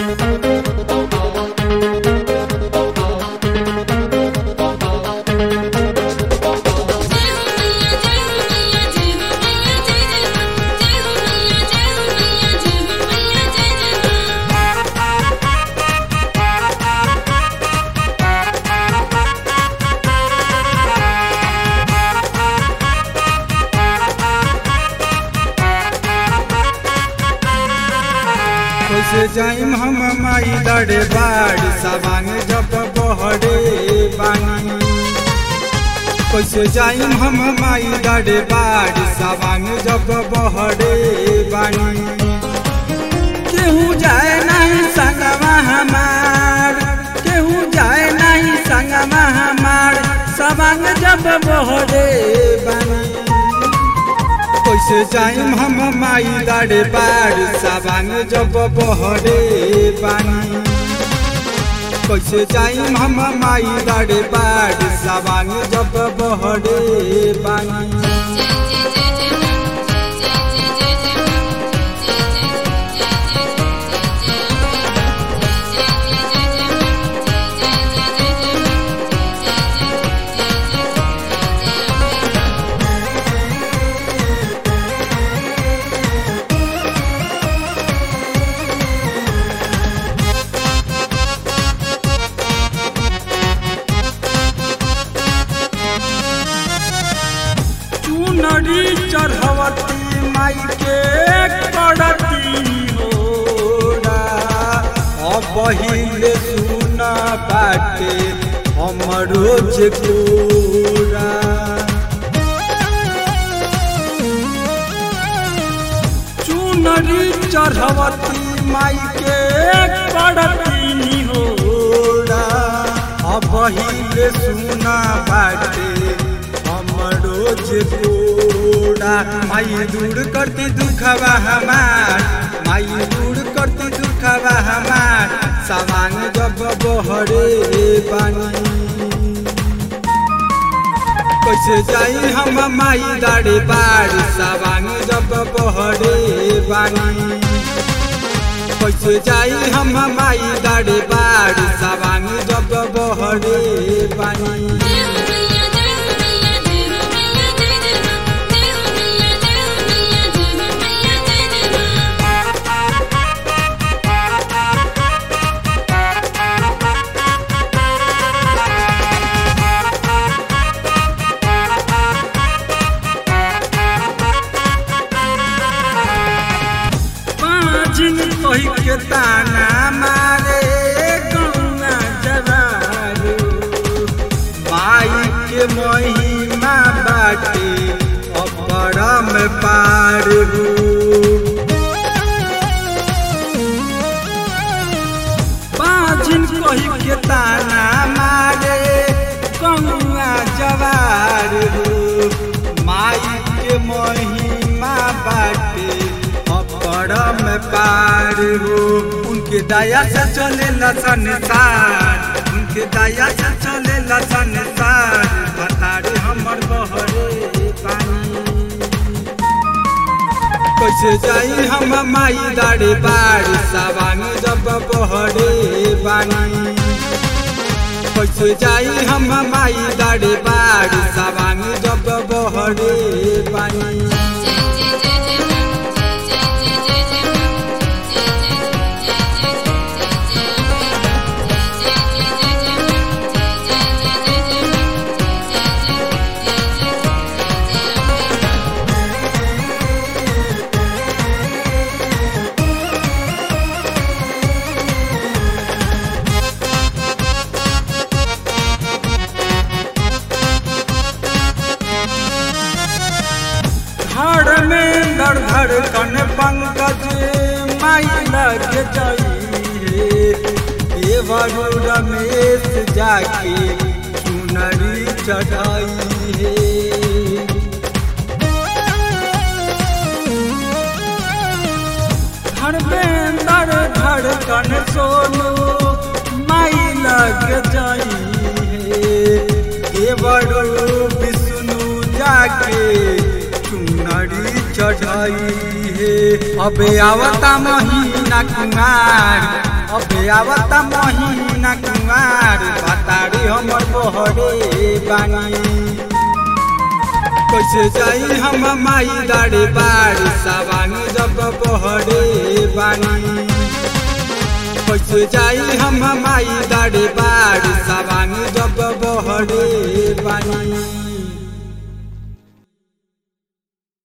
कैसे जाइम हम माई लड़े बाड़ी सवांग जब बहरे बानी कैसे जाइम हम माई लड़े बाड़ी सवांग जब बहरे बानी केहू जाए नहीं संगवा हमार केहू जाए नहीं संगवा हमार सवांग जब बहरे बानी कैसे जाइम हम माई लाड़े बाड़ साबांग जब बहरे बानी कैसे जाइम हम माई लाड़े बाड़ साबांग जब बहरे बानी चुनरी चढ़वती माई के करती होरा अब पहिले सुन बाटे हमरो जे कोरा चुनरी चढ़वती माई के करती होरा अब पहिले सुन बाटे हमरो जे कोरा माई दूर करती दुखवा हमार माई दूर करती दुखवा हमार सामान जब बहरे बानी कैसे जाई हम माई दाड़े बाड़ सावांग जब बहरे बानी कैसे जाई हम माई दाड़े बाड़ सावांग जब बहरे बानी जिन कही के ताना मारे गौना जवारू माई के महिमा बाटे अपरम पारू बाजिन कही के ताना मारे गौना जवारू माई के महिमा बाटे परम पार हो उनके दया से चले संसार उनके दया से चले संसार बतारे हमर बहरे पानी कैसे जाई हम माई दाड़े बाड़ सावांग जब बहरे बानी कैसे जाई हम माई दाड़े बाड़ सावांग जब बहरे बानी धड़ में धड़ धड़कन पंकज माई लग जाइए देवरु रमेश जाके चुनरी चढ़ाई धड़ में धड़ धड़कन सोनू माई लग जाइए देवरु विष्णु जाके चुनरी चढ़ाई हे अबे आवता महीना कुमार अबे आवता महीना कुमार बताड़ी हमर बहरे बानी कैसे जाई हम माई दाड़े बाड़ी सवानी जब बहरे बानी कैसे जाई हम माई दाड़े बाड़ी सवानी जब बहरे बानी